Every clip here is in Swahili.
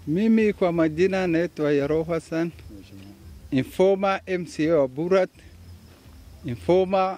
Mimi kwa majina naitwa Yaro Hassan, informer MCA wa Burat, informer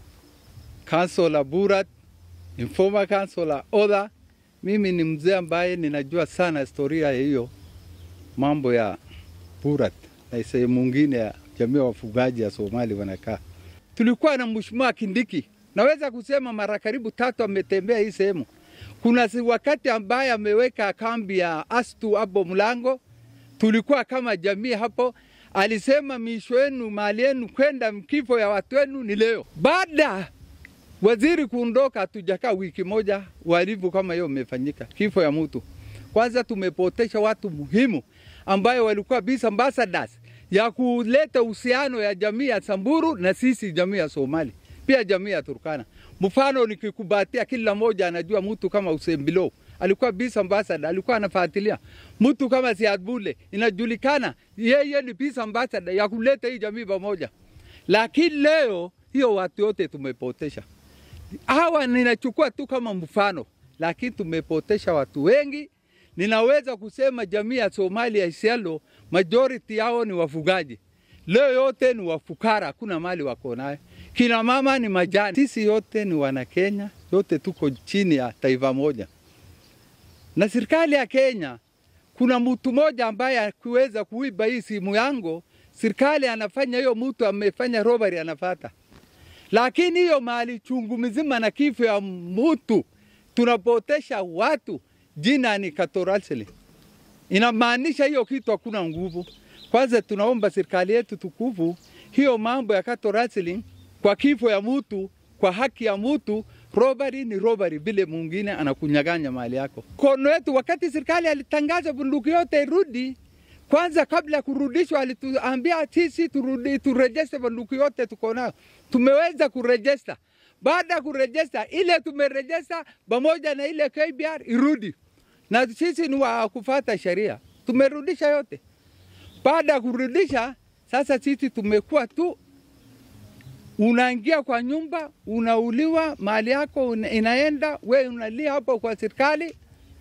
councilor Burat, informer councilor Oda. Mimi ni mzee ambaye ninajua sana historia ya hiyo mambo ya Burat na sehemu mwingine ya jamii ya wafugaji ya Somali wanakaa. Tulikuwa na Mheshimiwa Kindiki, naweza kusema mara karibu tatu ametembea hii sehemu. Kuna si wakati ambaye ameweka kambi ya Astu hapo mlango, tulikuwa kama jamii hapo. Alisema misho yenu mali yenu kwenda mkifo ya watu wenu ni leo. Baada waziri kuondoka, hatujakaa wiki moja, uhalifu kama hiyo umefanyika, kifo ya mtu. Kwanza tumepotesha watu muhimu ambayo walikuwa peace ambassadors ya kuleta uhusiano ya jamii ya Samburu na sisi jamii ya Somali, pia jamii ya Turkana. Mfano nikikubatia, kila mmoja anajua mtu kama Hussein Bilo alikuwa peace ambassador, alikuwa anafuatilia. Mtu kama Siad Bule inajulikana yeye ni peace ambassador ya kuleta hii jamii pamoja, lakini leo hiyo watu wote tumepotesha. Hawa ninachukua tu kama mfano, lakini tumepotesha watu wengi. Ninaweza kusema jamii ya Somali ya Isiolo majority yao ni wafugaji. Leo yote ni wafukara, hakuna mali wako nayo. Kina mama ni majani. Sisi yote ni wana Kenya, yote tuko chini ya taifa moja. Na serikali ya Kenya, kuna mtu mmoja ambaye akiweza kuiba hii simu yangu, serikali anafanya hiyo, mtu amefanya robbery anafata. Lakini hiyo mali chungu mzima na kifo ya mtu tunapotesha watu, jina ni Katorasili. Inamaanisha hiyo kitu hakuna nguvu. Kwanza tunaomba serikali yetu tukufu, hiyo mambo ya cattle rustling kwa kifo ya mtu, kwa haki ya mtu, robbery ni robbery, vile mwingine anakunyaganya mali yako. Kono yetu, wakati serikali alitangaza bunduki yote irudi, kwanza kabla ya kurudishwa, alituambia sisi turudi, turejeste bunduki yote tuko nayo. Tumeweza kurejesta. Baada ya kurejesta, ile tumerejesta pamoja na ile KBR irudi na sisi ni wa kufata sheria, tumerudisha yote. Baada ya kurudisha, sasa sisi tumekuwa tu, unaingia kwa nyumba, unauliwa, mali yako una, inaenda, we unalia hapo kwa serikali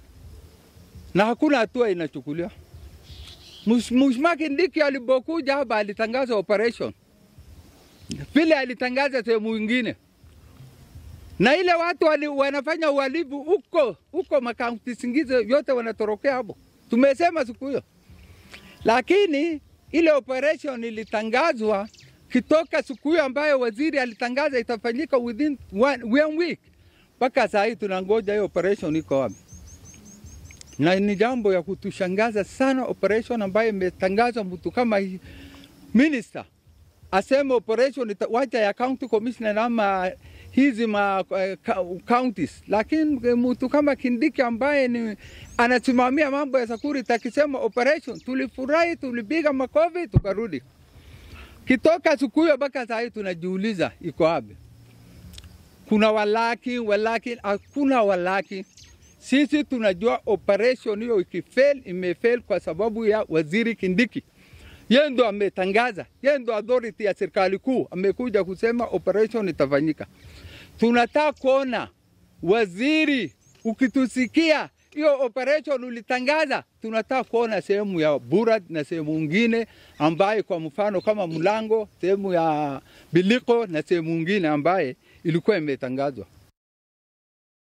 na hakuna hatua inachukuliwa. Mheshimiwa Kindiki alipokuja hapa alitangaza operation vile alitangaza sehemu ingine na ile watu wali, wanafanya uhalifu huko huko makaunti zingizo yote wanatorokea hapo. Tumesema siku hiyo, lakini ile operation ilitangazwa kitoka siku hiyo ambayo waziri alitangaza itafanyika within one, one week, mpaka saa hii tunangoja hiyo operation iko wapi, na ni jambo ya kutushangaza sana, operation ambayo imetangazwa mtu kama hii minister aseme operation wacha ya county commissioner ama hizi ma uh, counties, lakini mtu kama Kindiki ambaye ni anasimamia mambo ya security akisema operation, tulifurahi, tulipiga makofi, tukarudi. Kitoka siku hiyo mpaka saa hii tunajiuliza iko wapi? Kuna walaki walaki, hakuna walaki. Sisi tunajua operation hiyo ikifail, imefail kwa sababu ya waziri Kindiki yeye ndo ametangaza, yeye ndo authority ya serikali kuu amekuja kusema operation itafanyika. Tunataka kuona waziri, ukitusikia hiyo operation ulitangaza, tunataka kuona sehemu ya Burat na sehemu nyingine ambaye kwa mfano kama Mlango, sehemu ya Biliko na sehemu nyingine ambaye ilikuwa imetangazwa.